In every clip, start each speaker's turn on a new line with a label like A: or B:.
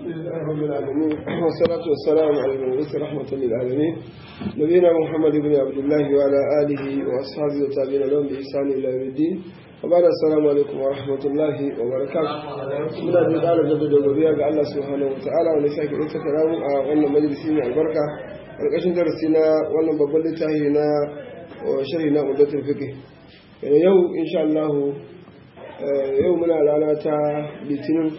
A: لله رب العالمين والصلاة والسلام على المبعوث رحمة للعالمين نبينا محمد بن عبد الله وعلى آله وأصحابه والتابعين لهم بإحسان إلى يوم الدين وبعد السلام عليكم ورحمة الله وبركاته من أجل قال جد جبريا قال الله سبحانه وتعالى ونساك إنت كلام وأن مجلسين البركة القشن درسنا وأن ببلتهنا وشرحنا مدة الفقه يعني يوم إن شاء الله يومنا لنا تا litinin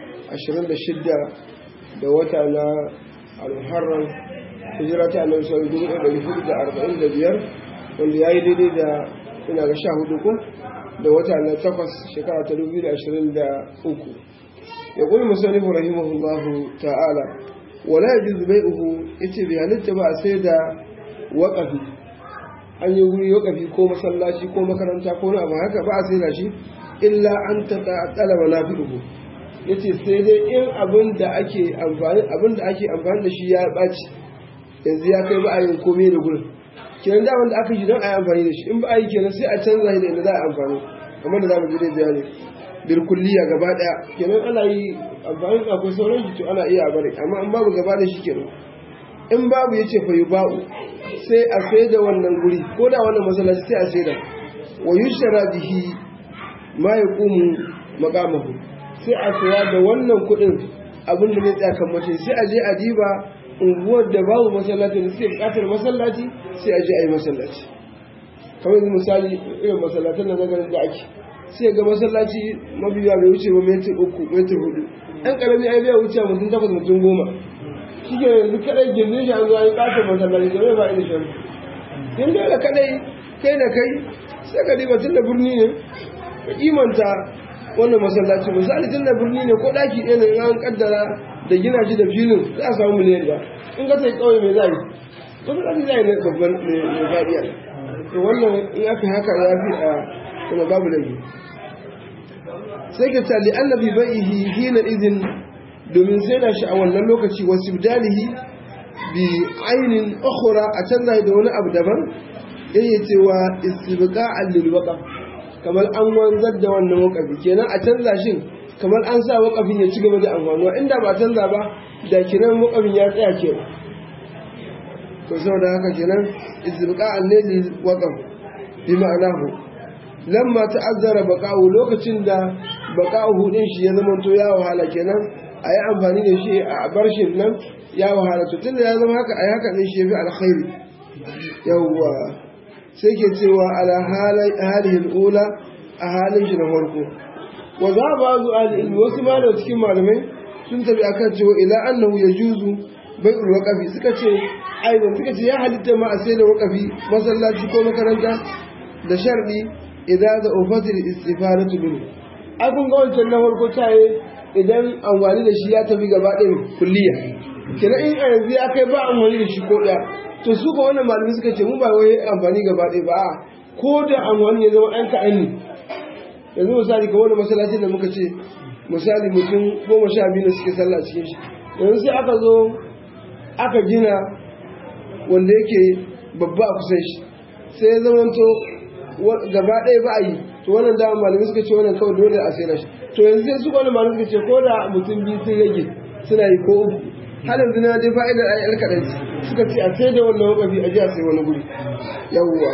A: 26 da wata na al-muharram hijira ta annabi sallallahu alaihi wasallam da biyar wanda yayi daidai da ina ga 14 ko da wata na takwas shekara ta 2023 يقول المصنف رحمه الله تعالى ولا يجوز بيعه yace bai halitta ba sai da waƙafi an yi wuri waƙafi ko masallaci ko makaranta ko na abu haka ba a sai da shi illa an ta talaba na fi'uhu yace sai dai in abin da ake amfani abin da ake amfani da shi ya ɓaci yanzu ya kai ba a yin komai da gurin kenan da wanda aka yi don a yi amfani da shi in ba a yi kenan sai a canza shi da inda za a amfani kamar da za mu ji dai bayani bil kulliya gaba daya kenan ana yi amfani da akwai sauran shi to ana iya a bari amma in babu gaba da shi kenan in babu yace fa yuba'u sai a sai da wannan guri ko da wannan masallaci sai a sai da wa yushara bihi ma yaqumu maqamahu sai a saya da wannan kuɗin abin da zai tsaya kan mace sai a je a diba unguwar da babu masallaci da suke buƙatar masallaci sai a je a yi masallaci kamar yanzu misali irin masallatan da na garin da ake sai ga masallaci mabiya bai wuce ba metir uku metir hudu ɗan ƙarami ai bai wuce mutum takwas mutum goma shi ke yanzu kaɗai gindin shi an zo an yi ƙatar masallaci da bai ba ina shan yin dole kaɗai kai da kai sai ka diba tun da birni ne ka kimanta wannan masallaci misali tun da birni ne ko daki ɗaya ne an kaddara da gina shi da filin za a samu miliyan ɗaya in ka sai kawai mai zai masallaci zai ne babban mai fadiya to wannan in aka haka ya fi a kuma babu laifi sai ka tali annabi baihi hina izin domin sai da shi a wannan lokaci wasu bidalihi bi ainin ukhra a canza da wani abu daban yayi cewa istibqa'an lil waqf kamar an wanzar da wannan wakafi kenan a canza shi kamar an sa wakafin ya ci gaba da amfanuwa inda ba canza ba da kiran wakafin ya tsaya ke to saboda haka kenan izbqa al-layli waqaf bi ma'anahu lamma ta'azzara baqa'u lokacin da baqa'u din shi ya zama to ya wahala kenan ayi amfani da shi a bar shi nan ya wahala to tunda ya zama haka ayi haka ne shi yafi alkhairi yawwa sai ke cewa ala halihin ula a halin shi na farko wa za ba zu al'ilmi wasu ma da cikin malamai sun tabi akan cewa ila annahu ya juzu bai wakafi suka ce aidan suka ce ya halitta ma a sai da wakafi masallaci ko makaranta da sharɗi idan da ofatir istifadatu minhu ai kun ga wancan na farko taye idan amfani da shi ya tafi gaba ɗaya kulliya kenan in a yanzu ya kai ba amfani da shi ko ɗaya to su ga wannan malami suka ce mu ba wai amfani gaba ɗaya ba a ko da amfani ya zama ɗan kaɗan ne yanzu misali kamar da masallacin da muka ce misali mutum goma sha biyu da suke sallah cikin shi yanzu sai aka zo aka gina wanda yake babba a kusan shi sai ya zama to gaba ɗaya ba a yi to wannan dama malami suka ce wannan kawai dole a sai shi to yanzu sai su wani malami suka ce ko da mutum biyu sun rage suna yi ko uku har yanzu na dai fa'idar ayi alkaɗan suka ce a sai da wannan wakafi a ji a sai wani guri yawwa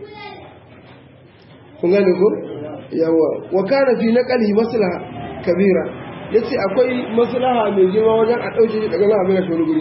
A: kun gane ko yawwa wa kana fi naqali maslaha kabira yace akwai maslaha mai girma wajen a dauke shi daga nan abin da wani guri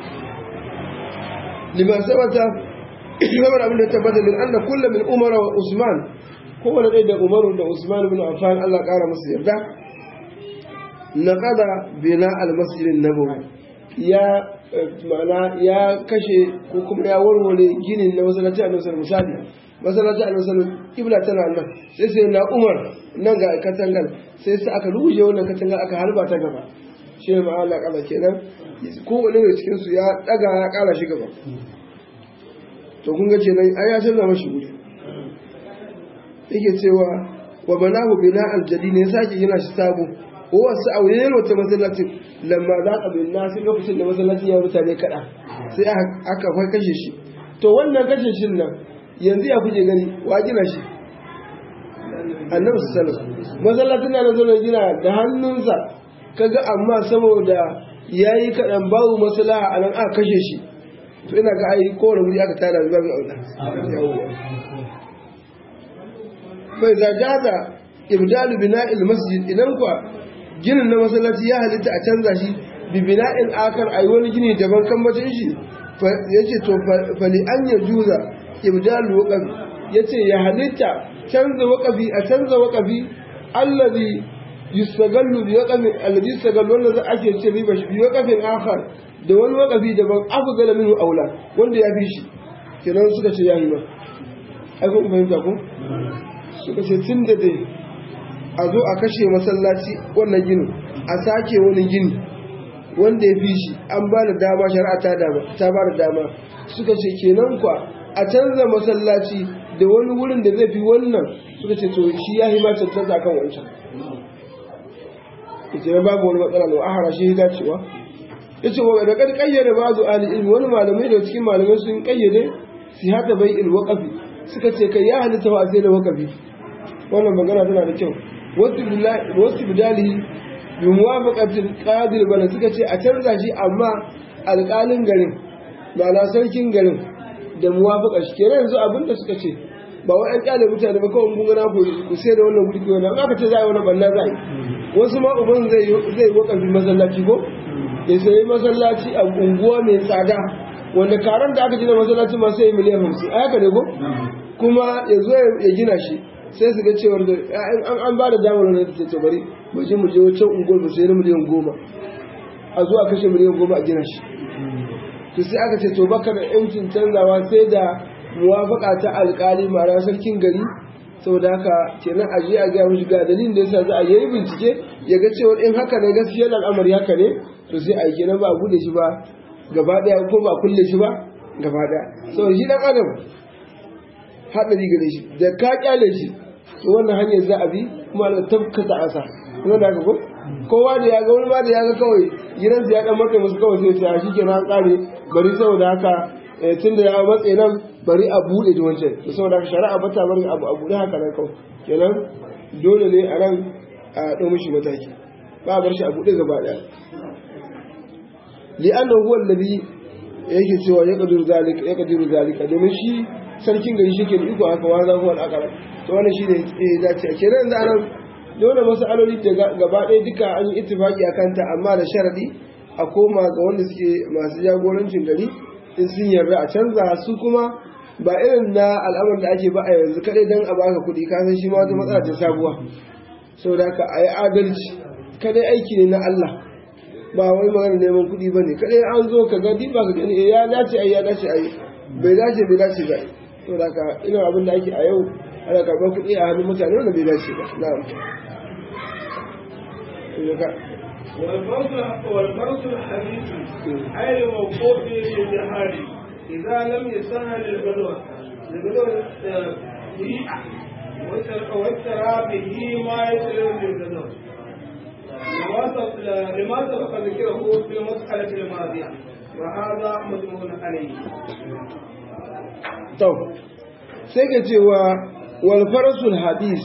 A: liman sabata kamar abin da tabbata min anna kullu min umar wa usman kowane ɗaya da umaru da usman ibn affan Allah ƙara musu yarda naqada bina al-masjid an-nabawi ya ma'ana ya kashe ko kuma ya warware ginin na masallaci a nasarar misali masallaci a nasarar kibla tana nan sai sai na umar nan ga katangar sai sai aka ruje wannan katangar aka harba ta gaba shi ne ma'ala kala kenan kowane da cikin su ya daga ya kara shi gaba to kun ga kenan ai ya canza mashi guri yake cewa wa banahu bina aljadi ne sake gina shi sabo ko wasu a wurin wata masallacin lamma za ka bin nasi lokacin da masallacin ya mutane kaɗa sai aka kai kashe shi to wannan kashe shi nan yanzu ya kuje gani wa gina shi annabi sallallahu masallacin na zo gina da hannunsa kaga amma saboda ya yi kaɗan babu maslaha a nan aka kashe shi to ina ga ai kowane wuri aka tara da babu aula bai zajaza ibdalu bina'il masjid idan kwa ginin na masallaci ya halitta a canza shi bi bina'in akar ayi wani gini daban kan bacin shi yace to fali an ya juza ibdalu waqafi yace ya halitta canza waqafi a canza waqafi allazi yustagallu bi waqafi allazi yustagallu wanda za ake ce riba shi bi waqafin akhar da wani waqafi daban afdala minhu aula wanda ya fi shi kenan suka ce yayi ba ai kun fahimta ko suka ce tun da dai a zo a kashe masallaci wannan ginin a sake wani gini wanda ya fi shi an ba da dama shari'a ta dama ta ba da dama suka ce kenan kwa a canza masallaci da wani wurin da zai fi wannan suka ce to shi ya yi ma cancanta kan wancan ita ya babu wani matsala da ahara shi ya dacewa ya ce wa da kan kayyade ba zu ali ilmi wani malamai da cikin malamai sun kayyade si hata bai il waqafi suka ce kai ya halitta wa sai da waqafi wannan magana tana da kyau wasu bidalihi bi muwafaqatil qadir bana suka ce a canza shi amma alƙalin garin ba na sarkin garin da muwafaqa shi kenan yanzu abinda suka ce ba wai an kyale mutane ba kawai kun gana ku sai da wannan guri ko wannan aka ce za a yi wannan banna za a yi wasu ma uban zai zai wakafi masallaci ko ya sayi masallaci a unguwa mai tsada wanda karan da aka gina masallaci ma sai miliyan hamsin a haka ne ko kuma ya zo ya gina shi sai su ga cewar da an an ba da damar wani ta ce bari mu je mu je wancan unguwar mu sai na miliyan goma a zo a kashe miliyan goma a gina shi to sai aka ce to baka da yancin canzawa sai da muwafaka ta alkali mara sarkin gari saboda haka kenan a je a ga mishi ga dalilin da yasa za a yi bincike ya ga cewa in haka ne gaskiyar al'amari haka ne to sai a yi kenan ba a bude shi ba gaba daya ko ba a kulle shi ba gaba daya saboda shi dan adam haɗari gare shi da ka kyale shi to wannan hanyar za a bi kuma da tafkata asa kuma da ko kowa da ya ga wani ma da ya ga kawai gidansa ya dan matsa musu kawai sai ya shi kenan an kare bari saboda haka tun da ya matse nan bari a buɗe da wancan da saboda haka shari'a bata bari abu a buɗe haka nan kawai kenan dole ne a nan a ɗau mishi mataki ba a bar shi a buɗe gaba ɗaya li'annahu huwa alladhi yake cewa ya kadiru zalika ya kadiru zalika domin shi sarkin gari shi ke da iko haka wa zahu al-aqrab to wannan shi ne ya dace kenan da nan dole masaloli da gaba ɗaya duka an yi ittifaki akan ta amma da sharadi a koma ga wanda suke masu jagorancin gari in sun yarda a canza su kuma ba irin na al'amarin da ake ba a yanzu kadai dan a baka kuɗi ka san shi ma wata matsala ta sabuwa saboda ka a yi adalci kadai aiki ne na Allah ba wai magana neman kuɗi ba ne kadai an zo ka gadi ba ka gani ya dace ai ya dace ai bai dace bai dace ba saboda ka ina abin da ake a yau ana karɓar kuɗi a hannun mutane wanda bai dace ba na'am
B: والفرس الحديث أي الموقوف للجهاد إذا لم يسهل البلوى البلوى بيئة واشترى به ما يسلم للبلوى لما سبق ذكره في المسألة الماضية وهذا مجموع عليه.
A: طب سيكتي والفرس الحديث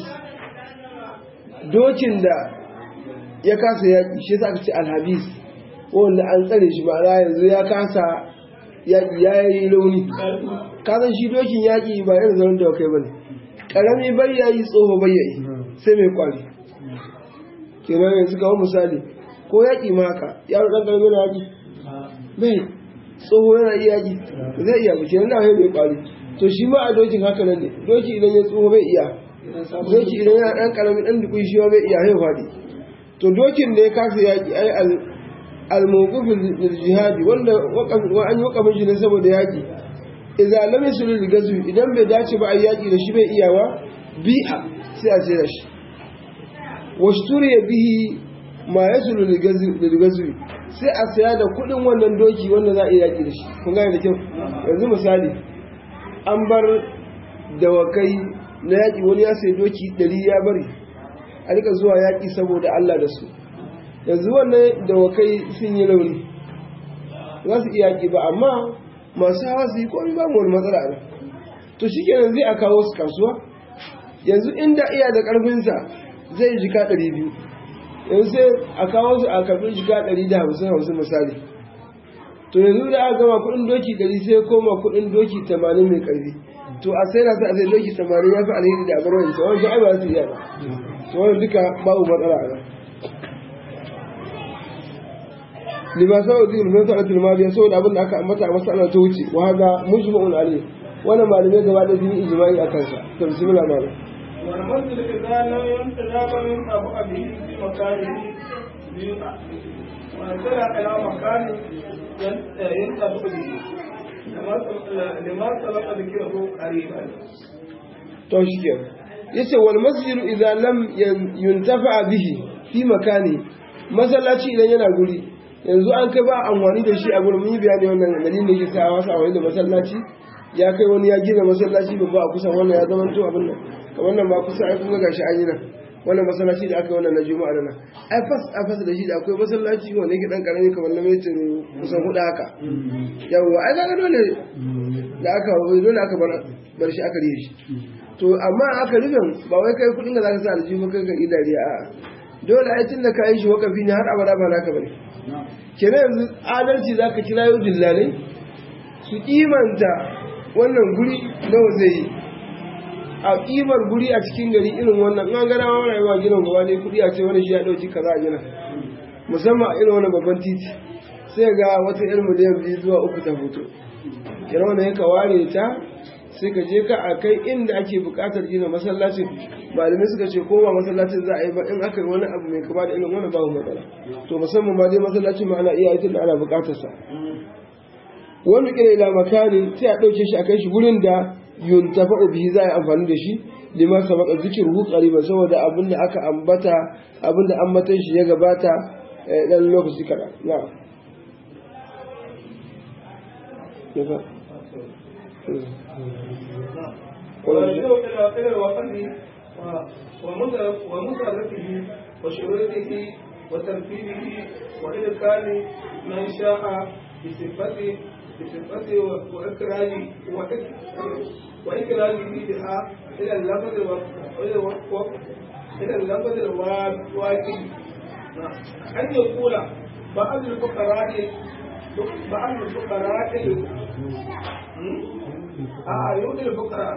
A: dokin da ya kasa yaƙi shi za ka ce alhabis wanda an tsare shi ba za yanzu ya kasa yaƙi ya yi launi kasan shi dokin yaƙi ba yana zaune da kai ba ne ƙarami bai yayi tsoho bai yayi sai mai kwari kenan yanzu kawo misali ko yaƙi ma haka yaro ɗan ƙarami na yaƙi bai tsoho yana iya yaƙi zai iya ba kenan na mai kwari to shi ma a dokin haka nan ne doki idan ya tsoho bai iya doki idan yana ɗan ƙaramin ɗan dukun shi bai iya haihu faɗi to dokin da ya kasa yaƙi ai al-mawqufin jihadi wanda an yi wakafin shi ne saboda yaƙi idza lam yasul al idan bai dace ba ai yaƙi da shi bai iyawa bi'a sai a ce da shi washturiya bihi ma yasul al sai a saya da kuɗin wannan doki wanda za a iya yaƙi da shi kun gane da kyau yanzu misali an bar dawakai na yaƙi wani ya sai doki ɗari ya bari a rika zuwa yaƙi saboda Allah da su yanzu wannan dawakai sun yi launi za su iya yaƙi ba amma masu hawa su yi komi ba wani matsala ne to shi kenan zai a kawo su kasuwa yanzu inda iya da ƙarfinsa zai jika ɗari biyu yanzu sai a kawo su a karɓi jika ɗari da hamsin hamsin misali to yanzu da aka gama kuɗin doki ɗari sai koma kuɗin doki tamanin mai ƙarfi to a sai na sa a sai doki tamanin ya fi alheri da abar wancan wancan ai ba su iya ba to wannan duka babu matsala a nan limasa wa zikin mai sa'atul mariya saboda abin da aka ambata a masala ta wuce wa hada mujma'un alayh wannan malamai gaba da sun yi ijma'i a kansa to bismillah malam
B: والمسجد إذا لم ينتداب من أبو أبيه في مكانه بيقع ونزل إلى مكان ينتبه به لما سبق ذكره قريبا
A: to shi ke yace wal masjidu idza lam yuntafa bihi fi makani masallaci idan yana guri yanzu an kai ba amfani da shi a gurin mun yi bayani wannan dalilin da yake sa wasu amfani da masallaci ya kai wani ya gina masallaci babba a kusa wannan ya zama to abin nan kamar nan ba kusa ai kun ga gashi an yi nan wannan masallaci da aka yi wannan na juma'a da nan ai fas a fas da shi da akwai masallaci wanda yake dan karami kamar na metir kusan hudu haka yawa ai kaga dole da aka dole aka bar bar shi aka riye shi to amma aka rufin ba wai kai kudin da zaka sa aljihu kai ka idariya a dole ai tun da ka yi shi wakafi ne har abada ba naka bane kenan yanzu adalci zaka kira yau dillalai su kimanta wannan guri nawa zai yi a kimar guri a cikin gari irin wannan an gana wa rayuwa ginin gaba ne kudi a ce wani shi ya dauki kaza a gina musamman a irin wannan babban titi sai ga wata irin miliyan biyu zuwa uku ta hoto irin wannan ya ka ware ta sai ka je ka a kai inda ake bukatar gina masallacin malamai suka ce ko ba masallacin za a yi ba in aka yi wani abu mai kama da irin wani babu matsala to musamman ma dai masallacin ma ana iya aikin da ana bukatar sa wani kira ila makanin sai a ɗauke shi a kai shi gurin da yuntafa bihi za a yi amfani da shi lima sabaka zikruhu qariban saboda abin da aka ambata abin da ambatan shi ya gabata dan lokaci kada na'am
B: ويرجع إلى إلى الوقت ومدركه وشروطه وترتيبه وإدخال من شاء بصفته بصفته وإكراجه وإكراجه بها إلى اللفظ إلى اللفظ الواجب أن يقول بعض الفقراء بعض الفقراء آه يؤتي الفقراء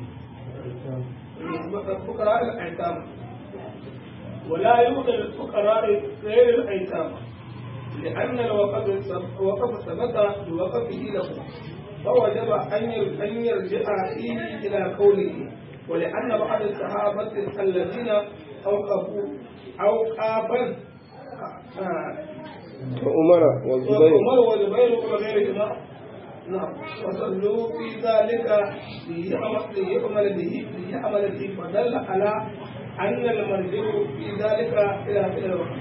B: فقراء الأيتام ولا يؤتي الفقراء غير الأيتام لأن الوقف وقف ثبت بوقفه له فوجب أن أن يرجع فيه إلى قوله ولأن بعض الصحابة الذين أوقفوا أوقافا
A: وعمر والزبير
B: وعمر والزبير وغيرهما نعم وصلوا في ذلك ليعمل به ليعمل به فدل على أن المرجع في ذلك إلى فعل الوقت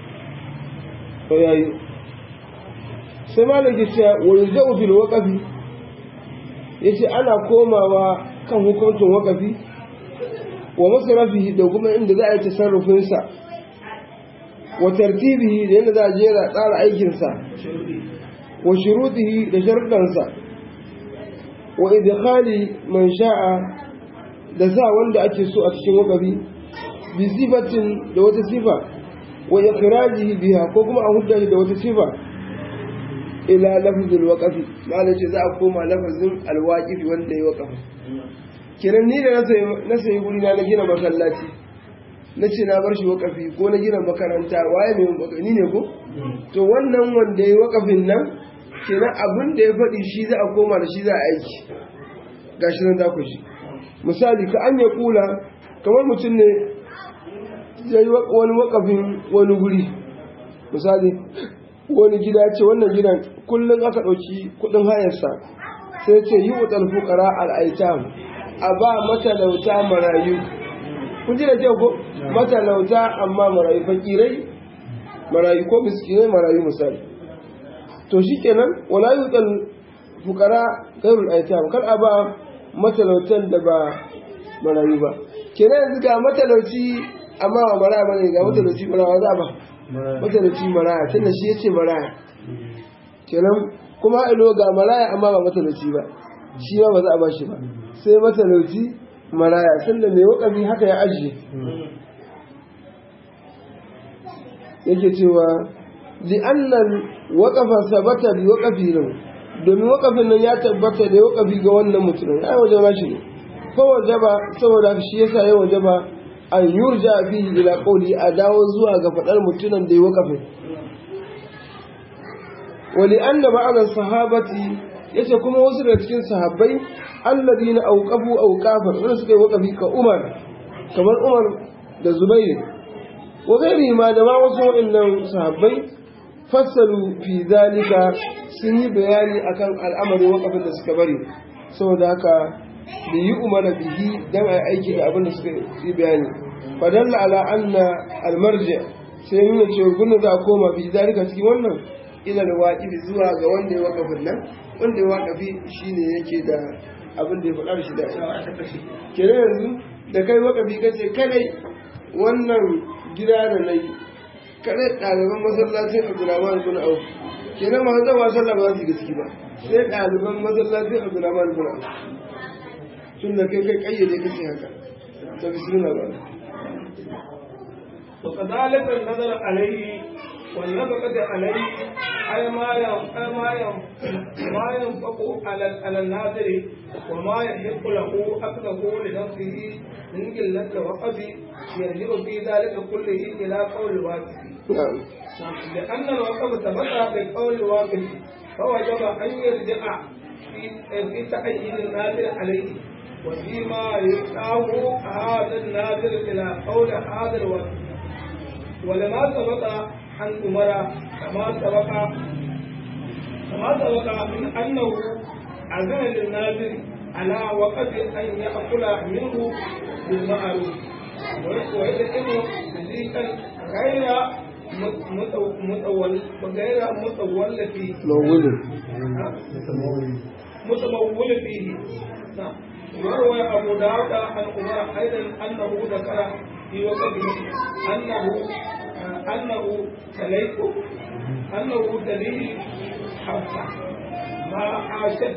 A: yayi sai malaki cewa walja'u fil waqfi yace ana komawa kan hukuncin waqfi wa masrafihi da kuma inda za a yi tasarrufin sa wa tartibihi da yadda za a jera tsara aikin sa wa shurutihi da sharuɗan sa wa idkhali man sha'a da sa wanda ake so a cikin waqfi bi sifatin da wata sifa wa ikhrajihi biha ko kuma a hudda da wata sifa ila lafzul waqfi ma'ana ce za a koma lafazin alwaqif wanda ya waqafa kiran ni da na sayi guri na gina masallaci na ce na bar shi waqafi ko na gina makaranta waye mai waqafi ni ne ko to wannan wanda ya waqafin nan kenan abin da ya faɗi shi za a koma da shi za a aiki gashi nan za ku shi misali ka an ya kula kamar mutum ne ya yi wani wakafin wani guri misali wani gida ce wannan gidan kullum aka ɗauki kudin hayarsa sai ce yi wa ɗalfu ƙara al'aitam a ba matalauta marayu kun ji da kyau ko matalauta amma marayu fakirai marayu ko miskinai marayu misali to shi kenan wala yi wa fukara gairul aitam kar a ba matalautan da ba marayu ba kenan yanzu ga matalauci amma ba maraya bane ga matalauci maraya za ba matalauci maraya tunda shi yace maraya kenan kuma ilo ga maraya amma ba matalauci ba shi ba ba za a ba shi ba sai matalauci maraya tunda mai wakafi haka ya ajiye yake cewa li'annan waƙafa sabata bi waƙafi lahu domin waƙafin nan ya tabbata da waƙafi ga wannan mutumin ai waje ba shi ne ko waje ba saboda shi yasa ya waje ba an yurja bihi ila qawli a dawo zuwa ga faɗar mutumin da ya waƙafin wa li'anna ba'da sahabati yace kuma wasu daga cikin sahabbai alladina auqafu auqafan wanda suka yi waƙafi ka Umar kamar Umar da Zubair wa gairi ma da ma wasu waɗannan sahabbai fassalu fi zalika sun yi bayani akan al'amarin wakafin da suka bari saboda haka da yi umara bihi dan a aiki da abin da suka yi bayani fadalla ala anna almarji sai nuna cewa gudun za a koma fi zalika cikin wannan ila da waƙifi zuwa ga wanda ya wakafin nan wanda ya wakafi shine yake da abin da ya faɗa da shi da kenan yanzu da kai wakafi kace kadai wannan gida da na yi kaɗai ɗaliban masallacin abdulrahman bin auf kenan ma zan wa sallah ba su yi gaske ba sai ɗaliban masallacin abdulrahman bin auf tun da kai kai ƙayyade kace haka ta bismillah ba
B: وكذلك النظر عليه والنفقة عليه أي ما أي ما ما ينفق على على الناظر وما يحق له أكله لنفسه من قلة الوقف يرجع في ذلك كله إلى قول الواقف لأن الوقف ثبت بقول الواقف فوجب أن يرجع في في تعيين الناظر عليه وفيما يلقاه هذا الناظر إلى قول هذا الواقف ولما سبق عن عمر كما سبق كما سبق من أنه أذن للناظر على وقت أن يأكل منه بالمعروف ويدعم رزقا غير متول غير متول فيه
A: مولد
B: متمول فيه نعم وروى أبو داود عن عمر أيضا أنه ذكر في وقته أنه أنه تليق أنه تليه حفصة ما عاشت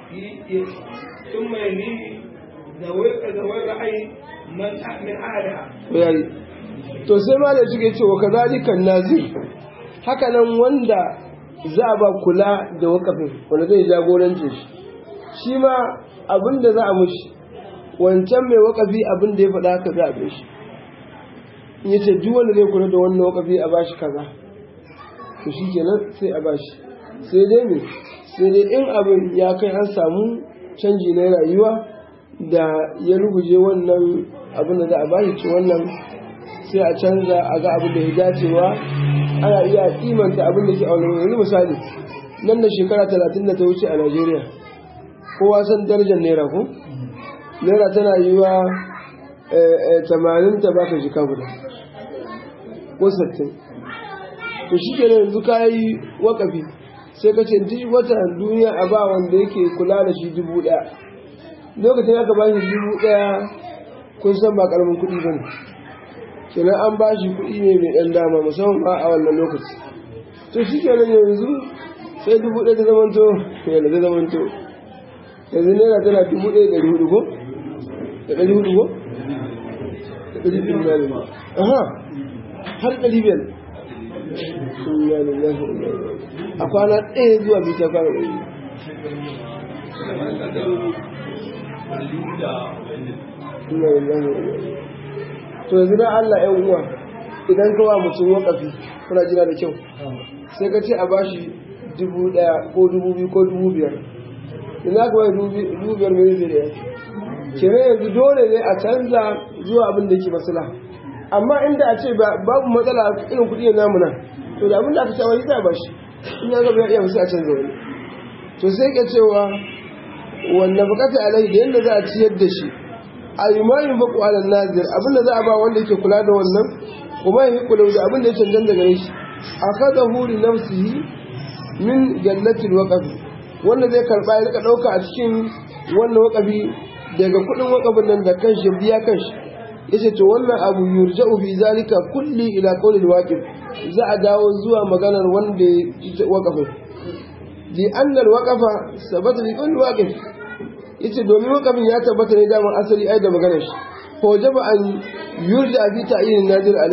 B: ثم يليه ذوي ذوي الرأي من من أهلها
A: yayi to sai ma da suke cewa kazalika nazir haka nan wanda za a ba kula da wakafin wanda zai jagorance shi shi ma abin da za a mushi wancan mai wakafi abin da ya faɗa haka za a bai shi in ya ce duk wanda zai kula da wannan wakafi a bashi kaza to shi kenan sai a bashi sai dai me sai dai in abin ya kai an samu canji na rayuwa da ya ruguje wannan abin da za a bashi ci wannan sai a canza a ga abin da ya dacewa ana iya kimanta abin da ke a wani yanzu misali nan da shekara talatin da ta wuce a najeriya kowa san darajar naira ko naira tana yi wa tamanin ta baka jika guda ko sattin to shi ke yanzu ka yi wakafi sai ka ce duk wata duniya a ba wanda yake kula da shi dubu ɗaya lokacin aka ba shi dubu ɗaya kun san ba ƙaramin kuɗi ba ne kenan an ba shi kuɗi ne mai ɗan dama musamman ba a wannan lokaci to shi kenan yanzu sai dubu ɗaya ta zamanto yana ta zamanto yanzu naira tana dubu ɗaya ɗari hudu ko da ɗari hudu ko da ɗari biyar ne aha har ɗari biyar a kwana ɗaya zuwa biyu ta kwana ɗari to yanzu na Allah ‘yan uwa idan kawa mutum wakafi kuna jira da kyau sai ka ce a bashi dubu ɗaya ko dubu biyu ko dubu biyar in za ka bai dubu biyar mai zai da kere yanzu dole ne a canza zuwa abin da yake masala amma inda a ce babu matsala irin kuɗi ya namu nan to da abin da aka shawari za a bashi in ya gaba ya iya musu a canza wani to sai ka cewa wanda bukata alai da yadda za a ciyar da shi a yi ma yin baku alal nazir abin da za a ba wanda yake kula da wannan kuma yi kula da abin da ya cancan daga shi a kada huri nafsihi min jannatin waƙafi wanda zai karɓa ya rika ɗauka a cikin wannan waƙafi daga kuɗin waƙafin nan da kanshi biya kanshi yace to wannan abu yurja'u fi zalika kulli ila qawlil waqif za a dawo zuwa maganar wanda ya waƙafin li anna al-waqafa sabata li kulli waqif yace domin wakafin ya tabbata ne daman asali ai da maganar shi ko jaba an yurja fi ta'yin nadir alai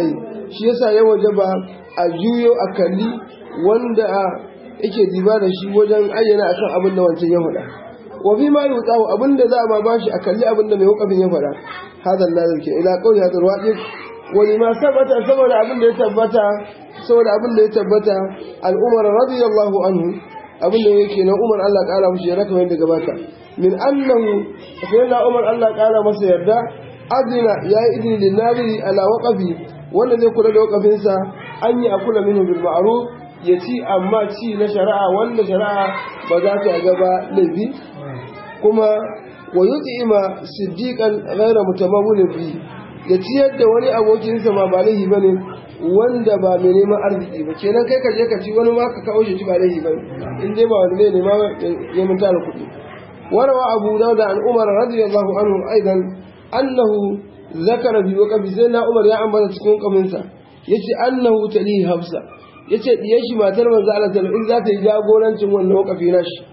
A: shi yasa ya wajaba a juyo a kalli wanda yake diba da shi wajen ayyana akan abin da wancan ya faɗa wa fi ma yutsahu abin da za a ma bashi a kalli abin da mai wakafin ya faɗa hada nazar ke ila qawli hadal waqif wa lima sabata saboda abin da ya tabbata saboda abin da ya tabbata al-umar radiyallahu anhu abin da yake na umar Allah kara mushi yarda kamar yadda gabata min annahu sayyidina umar Allah kara masa yarda adina ya yi idini lin nadiri ala waqafi wanda zai kula da waqafinsa an yi akula minhu bil ma'ruf ya ci amma ci na shari'a wanda shari'a ba za ta gaba laifi kuma wa yut'ima siddiqan ghayra mutamawwilin bi ya ciyar da wani abokinsa ma ba laifi bane wanda ba mai neman arziki ba kenan kai ka je ka ci wani ma ka kawo shi ba laifi bane in dai ba wanda zai nema ya mun tara kuɗi warawa abu dawud an umar radiyallahu anhu aidan annahu zakara bi waqafi sai na umar ya ambata cikin kaminsa yace annahu tali hafsa yace diyar shi matar manzo Allah sallallahu in za ta yi jagorancin wannan waqafi na shi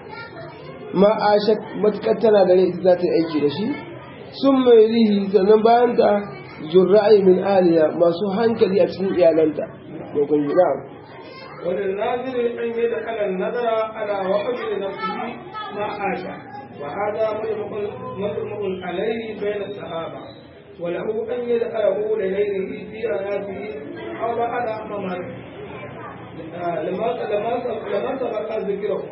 A: ma ashat matkar tana da rai za ta yi aiki da shi sun mai rihi sannan bayan ta jurra'i min aliya masu hankali a cikin iyalanta ko kun ji na'am
B: وللناظر أن يدخل النظر على وقف لنفسه ما آشى وهذا مجمع عليه بين الصحابة وله أن يدخله لغيره في آياته أو بعد مماته لما لما سبق ذكره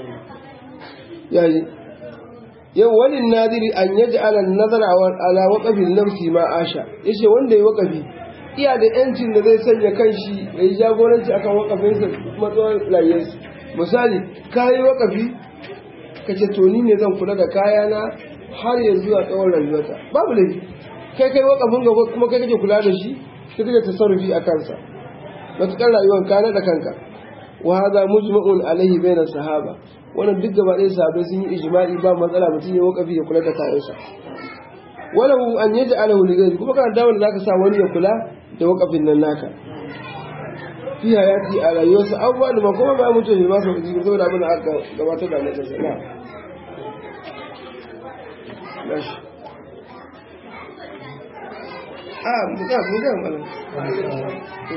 A: yayi yau walin nadiri an yaji ala nazara ala waƙafin nafsi ma asha yace wanda ya waƙafi iya da yancin da zai sanya kanshi ya yi jagoranci akan waƙafinsa matsawar rayuwarsa misali ka yi waƙafi ka ce to ni ne zan kula da kayana har ya zuwa tsawon rayuwarta babu laifi kai kai waƙafin ga kuma kai kake kula da shi kai kake tasarrufi a kansa matuƙar rayuwar ka da kanka wa hadha mujma'un alaihi bainas sahaba wannan duk gaba ɗaya sahabbai sun yi ijma'i ba matsala mutum ya wakafi ya kula da kayansa walahu an yaji alahu ligari kuma kana damar da zaka sa wani ya kula da wakafin nan naka fi hayati a rayuwarsa abubuwa da kuma ba mutum ne masu uji saboda abin da aka gabatar da mutum sana a muka muka mana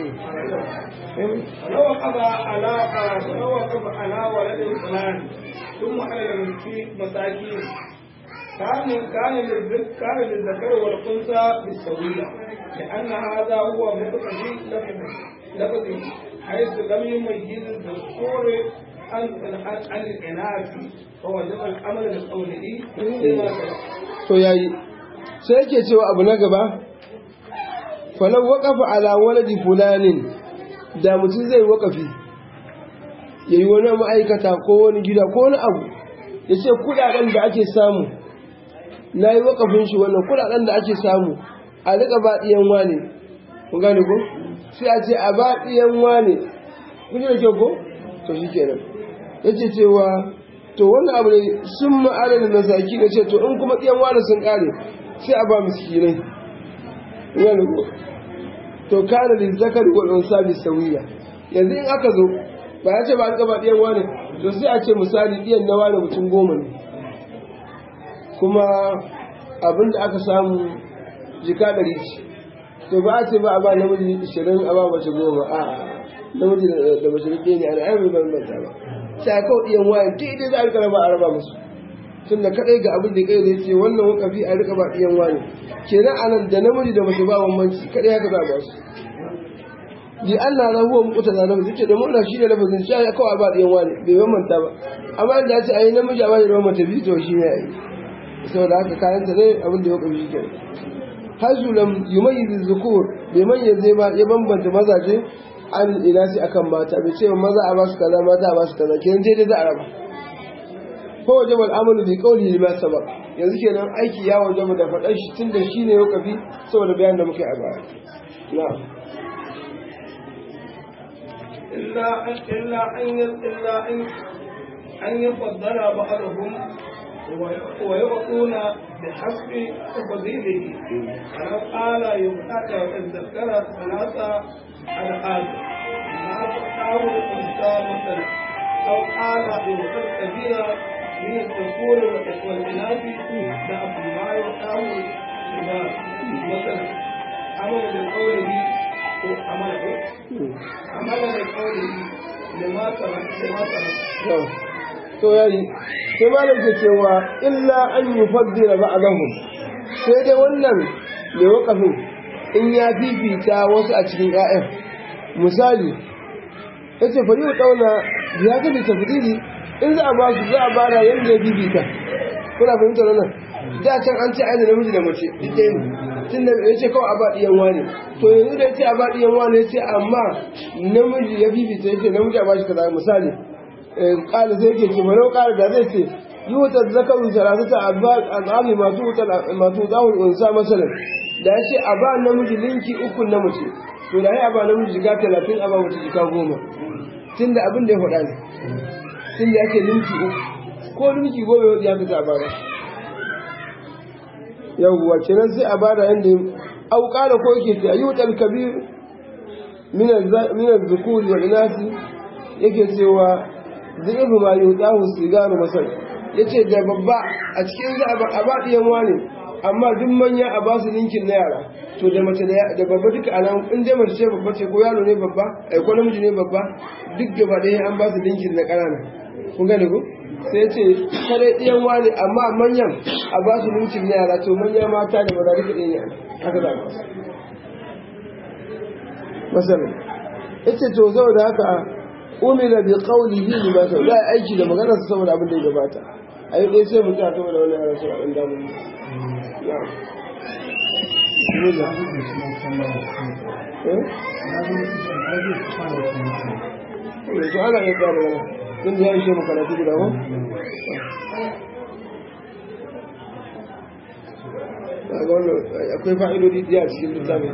B: ولو وقف على ولو وقف على ولد فلان ثم على المسكين مساكين كان كان للذكر كان للذكر والانثى بالسويه لان هذا هو مقتضي لفظه حيث لم يميز الذكور عن عن الاناث فوجب الامر بقوله
A: to yayi sai yake cewa abu na gaba falau waqafa ala waladi fulanin da mutum zai wakafi ya yi wani ma'aikata ko wani gida ko wani abu ya ce kudaden da ake samu na yi wakafin shi wannan kudaden da ake samu a rika baɗiyan wane kun gane ko sai a ce a baɗiyan wane kun yi da kyau ko to shi kenan ya ce cewa to wannan abu ne sun ma'adar da masaki da ce to in kuma ɗiyan wane sun ƙare sai a ba miskinai kun gane ko to kana da zakari wal unsa bi sawiya yanzu in aka zo ba ya ce ba alƙaba ɗiyan wane to sai a ce misali ɗiyan na wane mutum goma ne kuma abin da aka samu jika ɗari ce to ba a ce ba a ba namiji ishirin a ba mace goma a namiji da mace ɗaya ne ana ayyar ban banta ba sai a kawo ɗiyan wayan duk idan za a rika raba a raba musu tun da kaɗai ga abin da kai da ce wannan wakafi a rika ba ɗiyan wani kenan anan da namiji da mace ba bambanci kaɗai haka za a ba su bi Allah na huwa mukuta na namiji ce da murna shi ne lafazin shi ya kawai ba ɗiyan wani bai bambanta ba amma da ya ce a yi namiji a bani da mace biyu to shi ne a yi saboda haka kayan ta ne abin da ya wakafi shi kenan hazu lam yumayyiz zukur bai mayyaze ba ya bambanta mazaje an inasi akan mata bai ce maza a basu kaza mata a basu kaza kenan dai dai za a raba ko wajaba al'amalu bi qawli lima sabaq yanzu kenan aiki ya wajaba da faɗar shi tunda shine ya kafi saboda bayanin da muke a baya na'am
B: إلا أن إلا أن إلا أن أن يفضل بعضهم ويعطون بحسب تفضيله ولو قال يمتعك وتذكر ثلاثة ألعاب ما تقطعه الأنثى مثلا أو قال يمتع كبيرا من الذكور والإناث ضعف ما يقطعه الشباب مثلا أمر بقوله ko amala ko amala da kauli lima sama lima sama
A: to to yayi sai malam ke cewa illa an yufaddila ba'dahum sai dai wannan mai wakafin in ya fifita wasu a cikin ƴaƴan misali yace fa yau dauna ya ga da tafdili in za a ba su za a bara yanda ya fifita kuna fahimtar wannan da can an ce aina namiji da mace duk ɗaya ne tun da ya ce kawai a ba ɗiyan wane to yanzu da ya ce a ba ɗiyan wane ya ce amma namiji ya fifita ya ce namiji a ba shi kaza misali ƙala sai ke ce manau ƙala da zai ce yi wuta zakarun salatata al'ami masu zahun unsa masalan da ya ce a ba namiji linki uku na mace to da ya ba namiji jika talatin a ba mace jika goma tun da abin da ya faɗa ne tun da ya ce linki uku ko linki goma ya fita a bara yawwa kenan sai a bada yanda au qala ko yake ta ayyutal kabir min min az-zukur wal inasi yake cewa dhibu ma yudahu sigaru masal yace da babba a cikin za a ba diyan wani amma duk manya a ba su linkin na yara to da mace da babba duka anan in dai mace ce babba ce ko yaro ne babba ai ko namiji ne babba duk gaba ɗaya an ba su linkin na ƙanana kun gane ko sai ce kare ɗiyan wani amma manyan a ba su mintin yara to manya mata da maza duka ɗin yana haka za ba masalan ita to saboda haka umila bi qawlihi li ma sa za aiki da maganar sa saboda abin da ya gabata ayi dai sai mu ta saboda wannan yara sai an damu ya eh to ana iya tsara wannan tun da ya ishe mu karatu guda ko ga wannan akwai fa'idodi da a cikin littafin